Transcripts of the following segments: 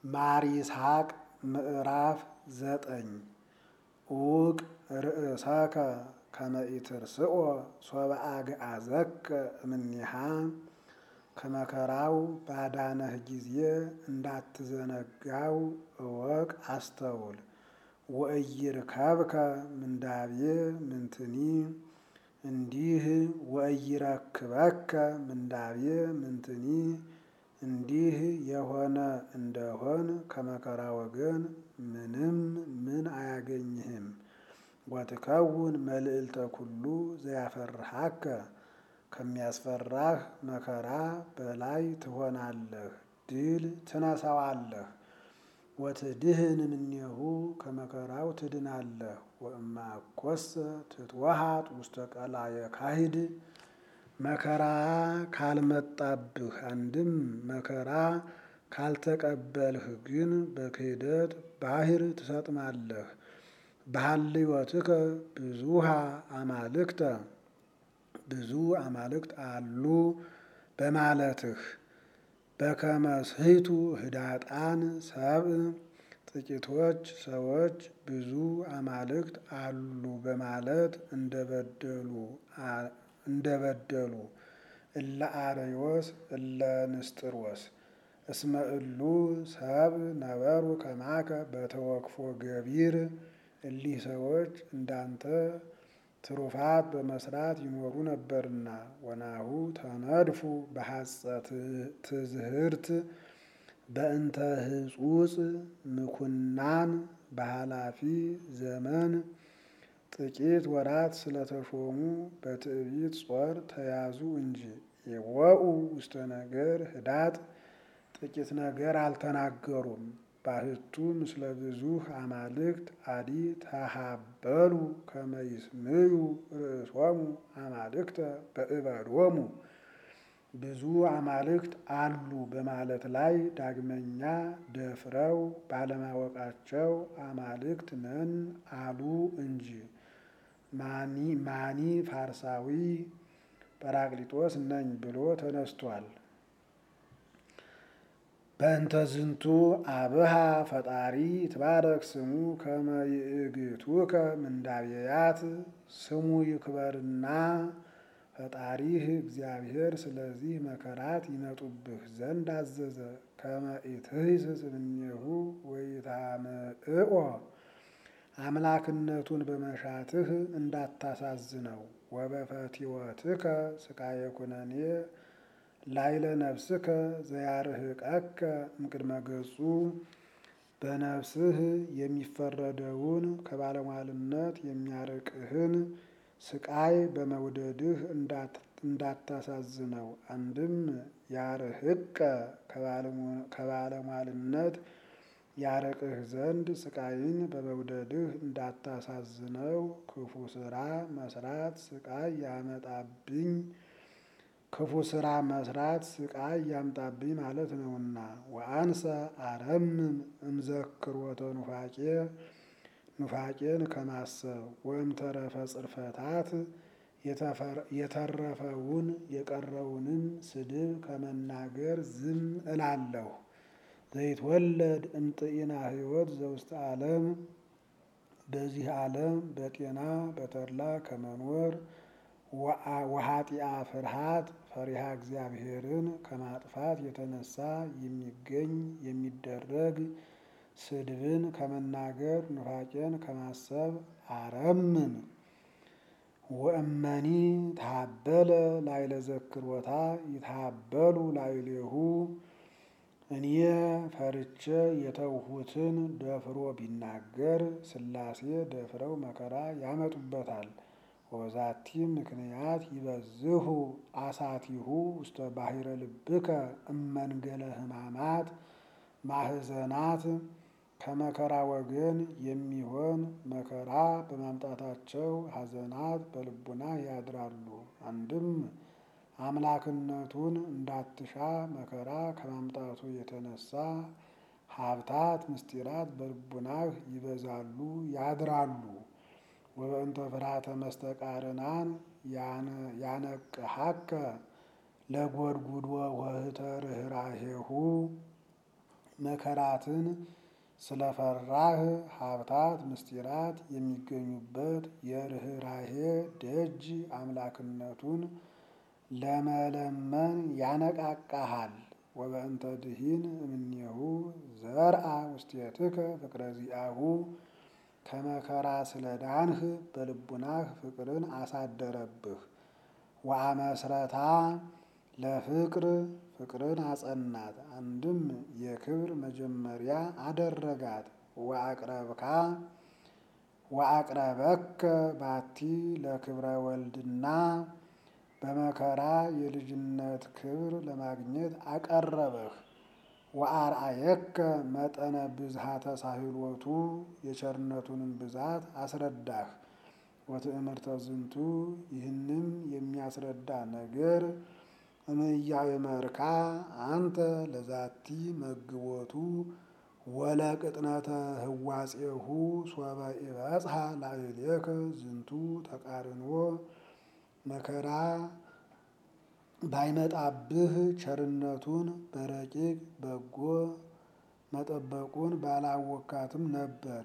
ማር ይስሐቅ ምዕራፍ ዘጠኝ ኡቅ ርእሰከ ከመ ኢትርስኦ ሶበ አግዓዘከ እምኔሃ ከመከራው ባዳነህ ጊዜ እንዳትዘነጋው እወቅ አስተውል። ወኢይርከብከ ምንዳቤ ምንትኒ እንዲህ ወኢይረክበከ ምንዳቤ ምንትኒ እንዲህ የሆነ እንደሆን ከመከራ ወገን ምንም ምን አያገኝህም። ወትከውን መልዕልተ ኩሉ ዘያፈርሃከ ከሚያስፈራህ መከራ በላይ ትሆናለህ፣ ድል ትነሳዋለህ። ወትድህን እምኔሁ ከመከራው ትድናለህ። ወእማኮሰ ትትወሃጥ ውስተ ቀላየ ካሂድ መከራ ካልመጣብህ አንድም መከራ ካልተቀበልህ ግን በክህደት ባሕር ትሰጥማለህ። በሀልዮትከ ብዙሃ አማልክተ ብዙ አማልክት አሉ በማለትህ በከመ ስሕቱ ህዳጣን ሰብእ ጥቂቶች ሰዎች ብዙ አማልክት አሉ በማለት እንደበደሉ እንደበደሉ እለ አርዮስ እለ ንስጥሮስ እስመ እሉ ሰብእ ነበሩ ከማከ በተወክፎ ገቢር እሊህ ሰዎች እንዳንተ ትሩፋት በመስራት ይኖሩ ነበርና። ወናሁ ተነድፉ በሐጸ ትዝህርት በእንተ ህጹጽ ምኩናን በኃላፊ ዘመን ጥቂት ወራት ስለተሾሙ በትዕቢት ጾር ተያዙ እንጂ። የወኡ ውስተ ነገር ህዳጥ ጥቂት ነገር አልተናገሩም። ባህቱ ምስለ ብዙህ አማልክት አዲ ተሃበሉ ከመ ይስምዩ ርእሶሙ አማልክተ በእበዶሙ ብዙ አማልክት አሉ በማለት ላይ ዳግመኛ ደፍረው ባለማወቃቸው አማልክት ነን አሉ እንጂ። ማኒ ፋርሳዊ ጰራቅሊጦስ ነኝ ብሎ ተነስቷል። በእንተ ዝንቱ አብሃ ፈጣሪ ትባረክ ስሙ ከመ ይእግቱከ ምንዳቤያት ስሙ ይክበርና ፈጣሪህ እግዚአብሔር ስለዚህ መከራት ይመጡብህ ዘንድ አዘዘ። ከመ ኢትህስስ እምኔሁ ወኢታምዕኦ አምላክነቱን በመሻትህ እንዳታሳዝነው። ወበፈቲወትከ ስቃየ ኩነኔ ላይለ ነፍስከ ዘያርህቀከ እምቅድመ ገጹ በነፍስህ የሚፈረደውን ከባለሟልነት የሚያርቅህን ስቃይ በመውደድህ እንዳታሳዝነው። አንድም ያርህቀ ከባለሟልነት ያርቅህ ዘንድ ስቃይን በመውደድህ እንዳታሳዝነው። ክፉ ስራ መስራት ስቃይ ያመጣብኝ ክፉ ስራ መስራት ስቃይ ያምጣብኝ ማለት ነውና። ወአንሰ አረምም እምዘክሮተ ኑፋቄ ኑፋቄን ከማሰብ ወእምተረፈ ጽርፈታት የተረፈውን የቀረውንም ስድብ ከመናገር ዝም እላለሁ። ዘይትወለድ እምጥኢና ሕይወት ዘውስተ ዓለም በዚህ ዓለም በጤና በተድላ ከመኖር ወኃጢአ ፍርሃት ፈሪሃ እግዚአብሔርን ከማጥፋት የተነሳ የሚገኝ የሚደረግ ስድብን ከመናገር ኑፋቄን ከማሰብ አረምን። ወእመኒ ታበለ ላይለ ዘክሮታ ይታበሉ ላይሌሁ እኔ ፈርቼ የተውሁትን ደፍሮ ቢናገር ሥላሴ ደፍረው መከራ ያመጡበታል። ወዛቲ ምክንያት ይበዝሁ አሳቲሁ ውስተ ባሕረ ልብከ እመንገለ ሕማማት ማህዘናት ከመከራ ወገን የሚሆን መከራ በማምጣታቸው ሐዘናት በልቡና ያድራሉ። አንድም አምላክነቱን እንዳትሻ መከራ ከማምጣቱ የተነሳ ሀብታት ምስጢራት በልቡናህ ይበዛሉ ያድራሉ። ወበእንተ ፍርሃተ መስተቃርናን ያነቅሐከ ለጐድጉዶ ወህተ ርኅራኄሁ መከራትን ስለፈራህ ሀብታት ምስጢራት የሚገኙበት የርኅራሄ ደጅ አምላክነቱን ለመለመን ያነቃቃሃል። ወበእንተ ድኂን እምኔሁ ዘርአ ውስቴትከ ፍቅረ ዚአሁ ከመከራ ስለ ዳንህ በልቡናህ ፍቅርን አሳደረብህ። ወአመስረታ ለፍቅር ፍቅርን አጸናት። አንድም የክብር መጀመሪያ አደረጋት። ወአቅረብካ ወአቅረበከ ባቲ ለክብረ ወልድና በመከራ የልጅነት ክብር ለማግኘት አቀረበህ። ወአርአየከ መጠነ ብዝሃተ ሳህሎቱ የቸርነቱንም ብዛት አስረዳህ። ወትእምርተ ዝንቱ ይህንም የሚያስረዳ ነገር እምያእመርካ አንተ ለዛቲ መግቦቱ ወለቅጥነተ ህዋጼሁ ሶበ ኢበጽሐ ላዕሌከ ዝንቱ ተቃርኖ መከራ ባይመጣብህ ቸርነቱን በረቂቅ በጎ መጠበቁን ባላወካትም ነበር።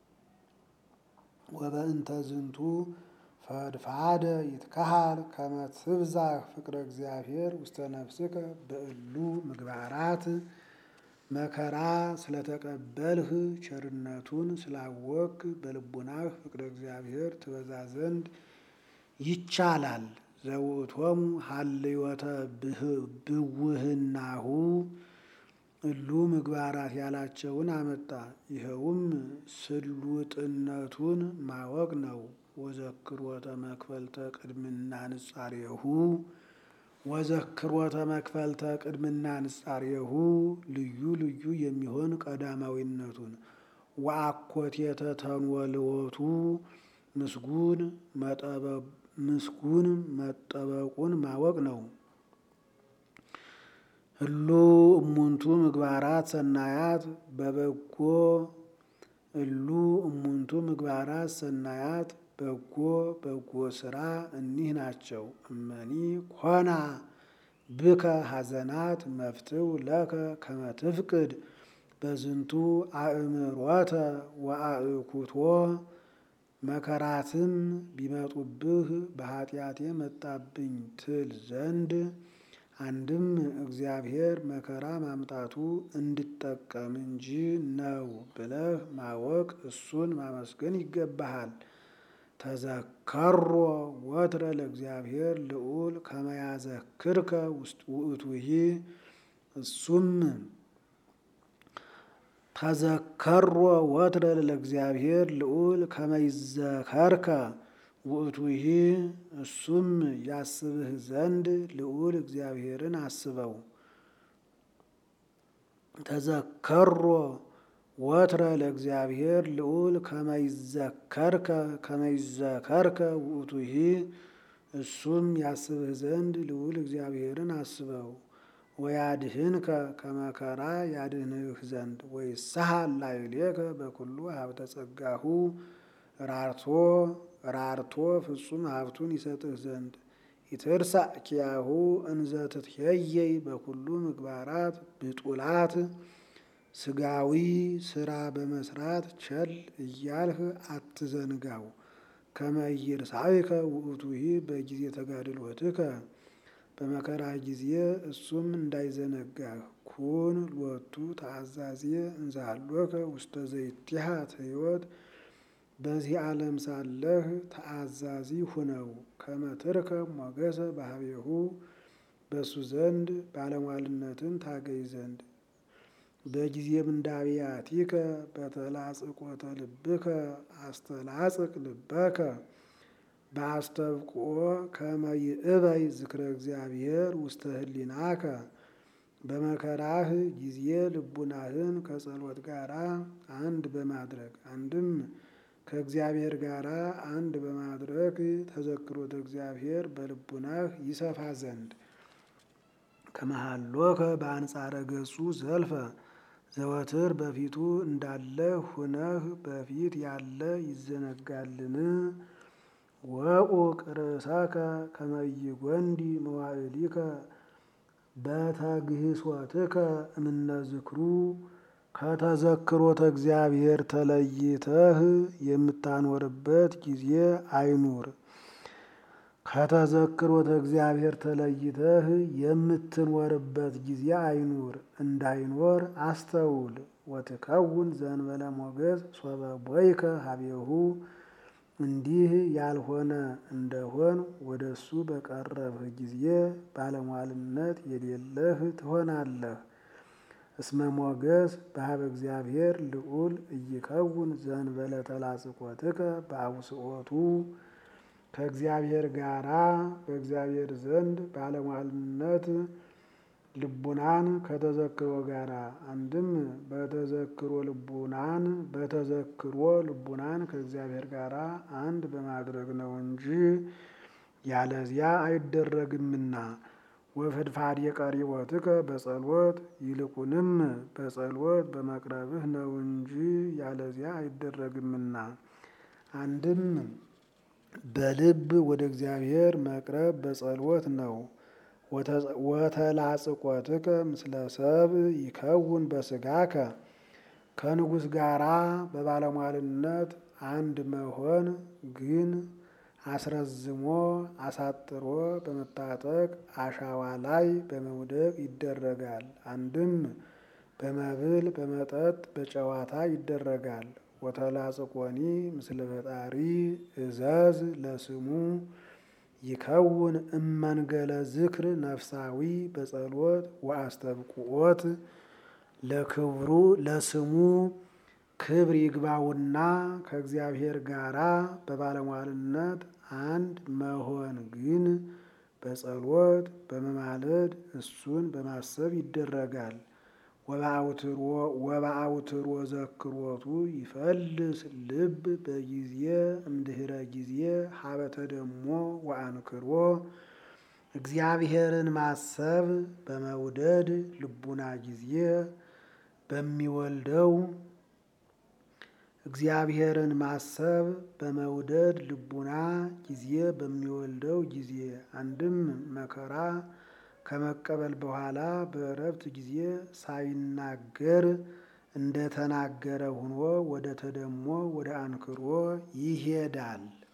ወበእንተ ዝንቱ ፈድፋደ ይትከሃል ከመ ትብዛህ ፍቅረ እግዚአብሔር ውስተ ነፍስከ በእሉ ምግባራት መከራ ስለተቀበልህ ቸርነቱን ስላወክ በልቡናህ ፍቅረ እግዚአብሔር ትበዛ ዘንድ ይቻላል። ዘውእቶሙ ሀልዮተ ብውህናሁ እሉ ምግባራት ያላቸውን አመጣ። ይኸውም ስሉጥነቱን ማወቅ ነው። ወዘክሮተ መክፈልተ ቅድምና ንጻሬሁ ወዘክሮተ መክፈልተ ቅድምና ንጻሬሁ ልዩ ልዩ የሚሆን ቀዳማዊነቱን ወአኮቴተ ተንወልወቱ ምስጉን ምስጉን መጠበቁን ማወቅ ነው። እሉ እሙንቱ ምግባራት ሰናያት በበጎ እሉ እሙንቱ ምግባራት ሰናያት በጎ በጎ ስራ እኒህ ናቸው። እመኒ ኮና ብከ ሐዘናት መፍትው ለከ ከመ ትፍቅድ በዝንቱ አእምሮተ ወአእኩቶ መከራትም ቢመጡብህ በኃጢአቴ መጣብኝ ትል ዘንድ አንድም እግዚአብሔር መከራ ማምጣቱ እንድጠቀም እንጂ ነው ብለህ ማወቅ እሱን ማመስገን ይገባሃል። ተዘከሮ ወትረ ለእግዚአብሔር ልዑል ከመያዘክርከ ውእቱሂ እሱም ተዘከሮ ወትረ ለእግዚአብሔር ልዑል ከመይዘከርከ ውእቱሂ እሱም ያስብህ ዘንድ ልዑል እግዚአብሔርን አስበው። ተዘከሮ ወትረ ለእግዚአብሔር ልዑል ከመይዘከርከ ከመይዘከርከ ውእቱሂ እሱም ያስብህ ዘንድ ልዑል እግዚአብሔርን አስበው። ወያድህንከ ከመከራ ያድህንህ ዘንድ ወይሳሃል ላዕሌከ በኩሉ ሀብተ ጸጋሁ ራርቶ ራርቶ ፍጹም ሀብቱን ይሰጥህ ዘንድ ይትርሳዕ ኪያሁ እንዘ ትትሄየይ በኩሉ ምግባራት ብጡላት ስጋዊ ስራ በመስራት ቸል እያልህ አትዘንጋው። ከመይርሳዕከ ውእቱሂ በጊዜ ተጋድሎትከ በመከራ ጊዜ እሱም እንዳይዘነጋህ። ኩን ሎቱ ተአዛዜ እንዛሎከ ውስተ ዘይትሃት ሕይወት በዚህ ዓለም ሳለህ ተአዛዚ ሁነው። ከመትርከ ሞገሰ ባህቤሁ በእሱ ዘንድ ባለሟልነትን ታገኝ ዘንድ በጊዜ ምንዳብያቲከ በተላጽቆተ ልብከ አስተላጽቅ ልበከ በአስተብቅኦ ከመይእበይ ዝክረ እግዚአብሔር ውስተ ህሊናከ በመከራህ ጊዜ ልቡናህን ከጸሎት ጋር አንድ በማድረግ አንድም ከእግዚአብሔር ጋር አንድ በማድረግ ተዘክሮተ እግዚአብሔር በልቡናህ ይሰፋ ዘንድ ከመሃሎከ በአንጻረ ገጹ ዘልፈ ዘወትር በፊቱ እንዳለ ሁነህ በፊት ያለ ይዘነጋልን? ወቁቅ ርእሰከ ከመይጎንዲ መዋዕሊከ በተግህሶትከ እምነ ዝክሩ ከተዘክሮተ እግዚአብሔር ተለይተህ የምታኖርበት ጊዜ አይኑር። ከተዘክሮተ እግዚአብሔር ተለይተህ የምትኖርበት ጊዜ አይኑር፣ እንዳይኖር አስተውል። ወትከውን ዘንበለ ሞገስ ሶበ ቦይከ ሀቤሁ እንዲህ ያልሆነ እንደሆን ወደ እሱ በቀረብህ ጊዜ ባለሟልነት የሌለህ ትሆናለህ። እስመ ሞገስ በሀበ እግዚአብሔር ልዑል እይከውን ዘንበለ ተላጽቆትከ በአውስኦቱ ከእግዚአብሔር ጋራ በእግዚአብሔር ዘንድ ባለሟልነት ልቡናን ከተዘክሮ ጋራ አንድም በተዘክሮ ልቡናን በተዘክሮ ልቡናን ከእግዚአብሔር ጋራ አንድ በማድረግ ነው እንጂ ያለዚያ አይደረግምና። ወፍድፋድ የቀሪቦትከ በጸሎት ይልቁንም በጸሎት በመቅረብህ ነው እንጂ ያለዚያ አይደረግምና። አንድም በልብ ወደ እግዚአብሔር መቅረብ በጸሎት ነው። ወተላጽቆትከ ምስለ ሰብ ይከውን በስጋከ ከንጉሥ ጋራ በባለሟልነት አንድ መሆን ግን አስረዝሞ አሳጥሮ በመታጠቅ አሻዋ ላይ በመውደቅ ይደረጋል። አንድም በመብል በመጠጥ በጨዋታ ይደረጋል። ወተላጽቆኒ ምስለ ፈጣሪ እዘዝ ለስሙ ይከውን እመንገለ ዝክር ነፍሳዊ በጸሎት ወአስተብቁኦት ለክብሩ ለስሙ ክብር ይግባውና ከእግዚአብሔር ጋራ በባለሟልነት አንድ መሆን ግን በጸሎት በመማለድ እሱን በማሰብ ይደረጋል። ወበአውትሮ ዘክሮቱ ይፈልስ ልብ በጊዜ እምድህረ ጊዜ ሀበተ ደሞ ወአንክሮ እግዚአብሔርን ማሰብ በመውደድ ልቡና ጊዜ በሚወልደው እግዚአብሔርን ማሰብ በመውደድ ልቡና ጊዜ በሚወልደው ጊዜ አንድም መከራ ከመቀበል በኋላ በእረፍት ጊዜ ሳይናገር እንደተናገረ ሆኖ ወደ ተደሞ ወደ አንክሮ ይሄዳል።